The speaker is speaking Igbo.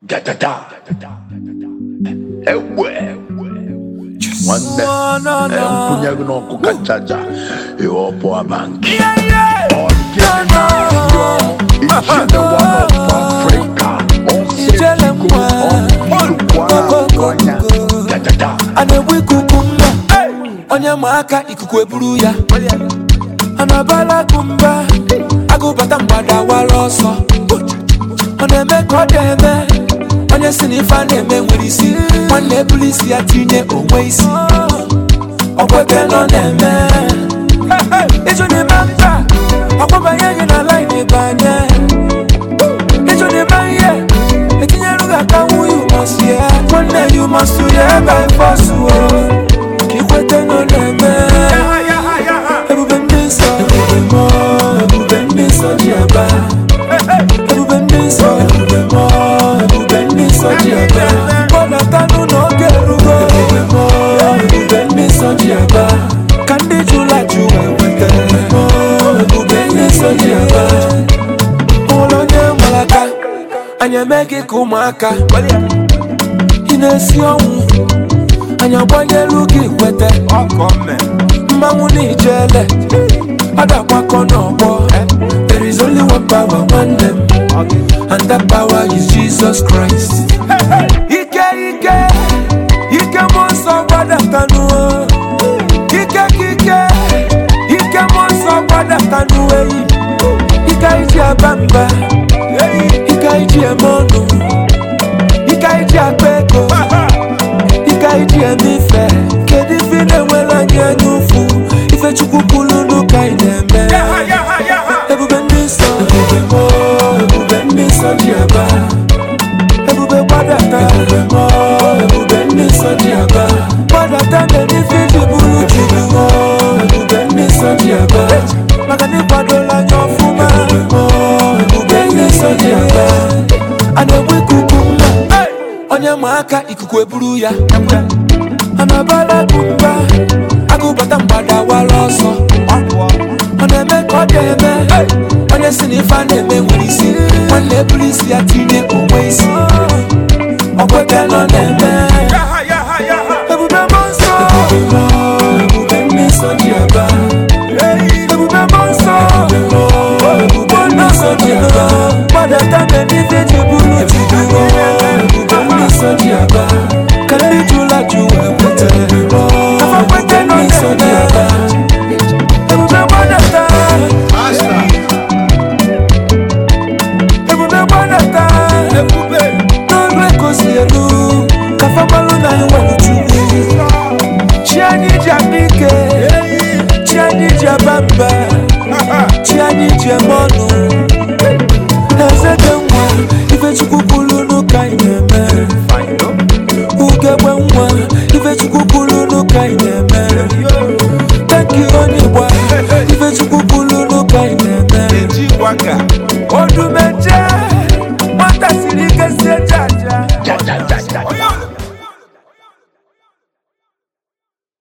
Da da da. Ewe. Nwanne. Eh, Mpunye gị n'ọkụ kacha aja. Ihe ọ bụ abanki. Ọ dị Ichie one of Africa. Ọ Ijele mwa. Nnukwu anya. Da da da. a na-egbu ikuku mma onye ma aka ikuku eburu ya a na-abala akụ mba agụbata mgbada wara ọsọ ọ na-eme ka ọ dị eme onye si na ife a na-eme nwere isi nwanne ebulu isi ya tinye onwe isi ọkwete nọ na-eme ịjụ n'ime mba ọkwabanye gị na lain ịbanye ịjụ n'ime ihe etinyere gị aka nwu you must hear nwanne you must hear by force o ka ikwete nọ na-eme ebube ndị nsọ ebube mọ ebube ndị nsọ ji aba ebube ndị nsọ ebube mọ ebube ndị nsọ ji aba kpọdatanụ n'oge erugo ebube mọ ebube ndị nsọ ji aba ka ndị jụla jụ wee nweta mọ ebube ndị nsọ ji aba ụlọ onye nwere aka anyị eme gị ka ụmụaka ị na-esi ọnwụ anyị agbanyelu gị kwete mmanwụ na ijele ọ ga-agbakọ n'ọgbọ there is only one power nwanne m and that power is Jesus Christ ike ike ike mmụọ nsọ gbadatanụ ike ka ike ike mmụọ nsọ gbadatanụ eyi ike iji aba mba ike iji eme ọnụ ike iji akpa ego ike iji eme ife kedu ife ị na-enwere anyị anya ụfụ ife chukwu kwuru n'ụka ị na-eme ebube ndị nsọ ebube mọ ebube ndị nsọ ji aba ebube gbadata ebube mọ ebube ndị nsọ ji aba gbadata mere ife iji bụrụ chukwu mọ ebube ndị nsọ ji aba maka na ịkwadola anya ọfụma ebube mọ ebube ndị nsọ ji aba a na-egbu ikuku mma onye ma aka ikuku eburu ya a na-abala akụ mba agụbata mgbada wara ọsọ ọ na-eme ka ọ dị eme onye si na ife a na-eme nwere isi nwanne eburu isi ya tinye onwe isi ọkwete nọ na-eme ebube mmụọ nsọ ebube mmụọ, ebube ndị nsọ ji aba ebube mmụọ nsọ ebube ndị nsọ ji aba gbadata mgbe n'ife ji bụrụ chukwu ebube ndị nsọ ji aba ka ndị jụla jụ wee kweta kafa kwete nọ na-eme ebube gbadata ebube gbadata n'ọrụ ekosi elu kafa gbalụ na anyị nwere chukwu chi anyị ji akpa ike chi anyị ji aba mba chi anyị ji eme ọnụ eze dị nwa ife chukwu kwuru n'ụka anyị na-eme ugegbe nwa ife chukwu kwuru n'ụka anyị na-eme tanki onye gba ife chukwu kwuru n'ụka anyị na-eme ọdụm